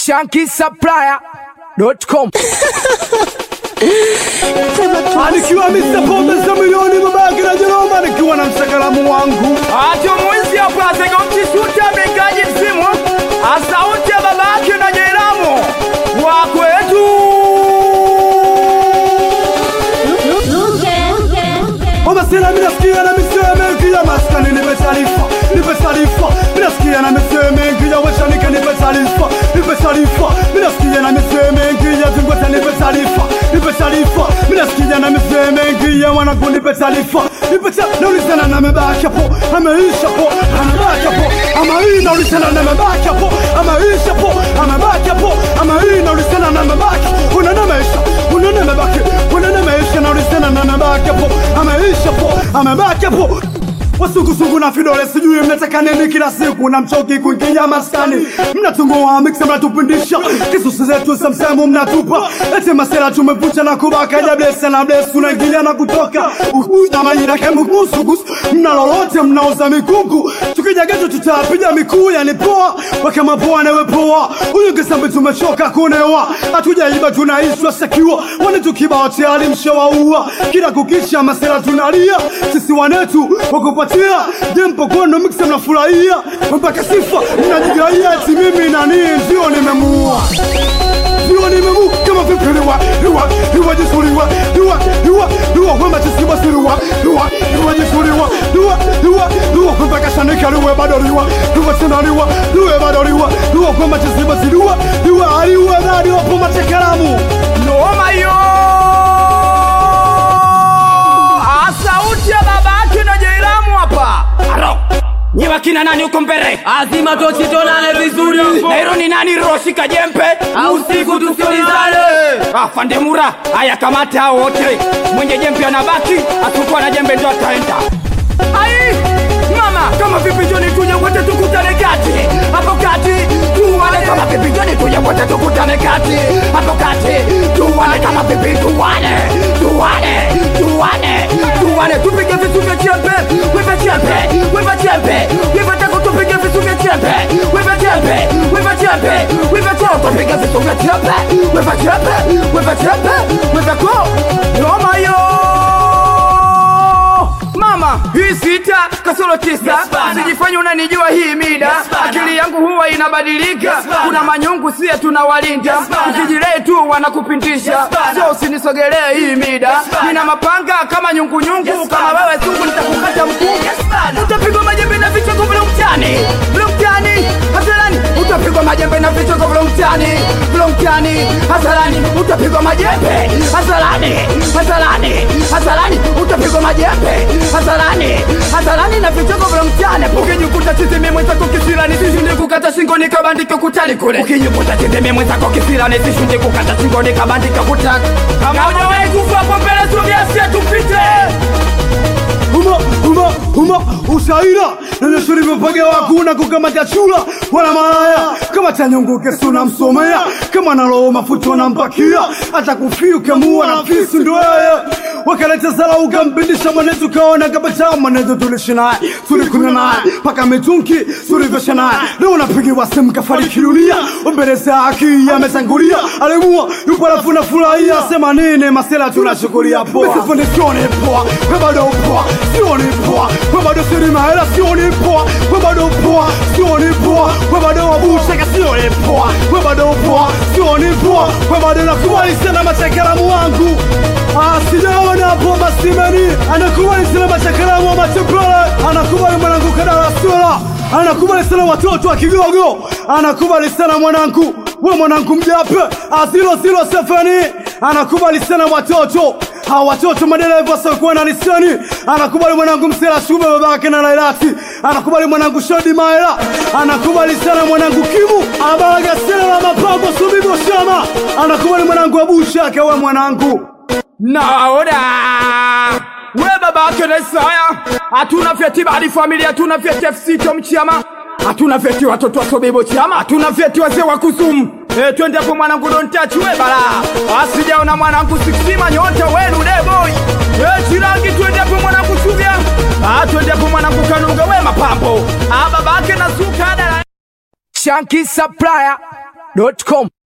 shankisupplier.com Anikiwa Mr. Pombe za milioni babake na Jeroma nikiwa na msakalamu wangu Acho mwizi hapa zega mchishuta megaji msimu Asauti ya babake na Jeramu Wa kwetu Mama sina minasikia na misee mengi ya maskani nipe taarifa nipe taarifa minasikia na misee mengi ya washanika nipe taarifa nipe taarifa minasikia na misee mengi ya zingweta nipe taarifa nipe taarifa minasikia na misee mengi ya wanangu nipe taarifa nipe taarifa naulizana na mebaki hapo ameisha po amebaki hapo ama hii naulizana na mebaki hapo ameisha po amebaki hapo ama hii naulizana na mebaki unana maisha unana mebaki unana maisha naulizana na mebaki hapo ameisha po amebaki hapo wasugusugu na vidole sijui mnataka nini kila siku na mchoki kuingia maskani mnatungua miksa mnatupindisha kisusi zetu samsemu mnatupa ete masela tumepucha na kubaka ja blesa na blesa tunaingilia na kutoka ukuja majira kemukusugus mna lolote mnaoza mikungu tukija geto tutapiga mikuu yani poa wakama poa newe poa huyu kisambi tumechoka kunewa hatujaiba tunaishwa sekiwa wane tukibao tayari mshawaua kila kukisha masela tunalia sisi wanetu wakupatia jempo kono miksa mnafurahia mpaka sifa mnajigaia eti mimi nani ndio nimemuua ndio nimemu kama vipi liwa liwa liwa jisuliwa liwa liwa liwa kwamba chisiba siliwa liwa liwa jisuliwa liwa liwa liwa kwamba kashanika liwe bado liwa liwa tena liwa liwe bado liwa liwa kwamba chisiba siliwa liwa aliwa bado hapo matekalamu Noma yo Asauti ya babake na Jeramu hapa Aro Nyi wakina nani huko mbele? Azima tochi tonane vizuri Na hilo ni nani Roshika jempe? Au usiku tusiulizane. Afande Mura, haya kamata hao wote. Mwenye jembe anabaki, asikuwa na jembe ndo ataenda. Ai! Mama, kama vipi njoni tuje wote tukutane kati. Hapo kati, tuwane kama vipi njoni tuje wote tukutane kati. Hapo kati, tuwane kama vipi tuwane. Tuwane, tuwane, tuwane. Tupige vitu vya jembe, wewe jembe, wewe jembe. Wewe tako tupige vitu vya jembe, wewe jembe, wewe jembe. Wewe tako tupige vitu vya jembe, wewe jembe, wewe jembe. Wewe ko. Noma yo mama hii sita kasoro tisa sijifanya unanijua hii mida akili yangu huwa inabadilika kuna manyungu sie tunawalinda ukijirei tu wanakupindisha so usinisogelee hii mida nina mapanga kama nyungunyungu kama wewe sungu nitakukata mkuu utapigwa majembe na vichoko vile mtani vile mtani hasarani utapigwa majembe na vichoko vile mtani vile mtani hasarani utapigwa majembe hasarani hasarani hasarani utapigwa majembe hasarani hasarani na vichoko vile mtani ukijikuta chizimi mwenzako kisirani sishinde kukata shingo nikabandika kutani kule ukijikuta chizimi mwenzako kisirani sishinde kukata shingo nikabandika kutani kama hujawahi kufa hapo mbele sogea tupite Huma, huma, huma, usaira nanyeshuri vipage wakuna kukamata chula wala malaya kama chanyungu kesu namsomea kama nalowo mafuta nampakia hata kufiuka mua na fisi ndo yeye wakaleta zala ukampindisha mwanetu kaona kabata mwanetu tulishi naye tulikunywa naye paka mitunki tulivesha naye leo unapigiwa simu kafariki dunia mbele za haki ametangulia alimua yupo alafu nafurahia sema nini masela tunachukulia poa misifundi sioni poa we bado poa sioni poa we bado siri mahela sioni poa we bado poa sioni poa we bado wabushaka sioni poa we bado poa sioni poa we bado nakubali sana matakalamu wangu Ah, sijaona hapo masimani anakubali sana matakalamu wa matepele anakubali mwanangu kadala sura anakubali sana watoto wa kigogo anakubali sana mwanangu we mwanangu mjape azilo zilo sefani anakubali sana watoto hawa watoto madereva wasiokuwa na lisani anakubali mwanangu msela shube babake na lailati anakubali mwanangu shodi maela anakubali sana mwanangu kimu abaraga sela la mapambo subibo shama anakubali mwanangu abushake we mwanangu naoda we babake na Isaya, hatuna vyeti bali familia, hatuna vyeti FC Chomchama, hatuna vyeti watoto wa Sobibo Chama, hatuna vyeti wazee wa Kusumu. E, twende hapo mwanangu, don't touch we bala, asijaona mwanangu siksima nyota wenu deboy. E, chirangi twende hapo mwanangu Suvya, ah, twende hapo mwanangu Kanunga we mapambo, ah, babake na suka dala shankisupplier shankisupplier.com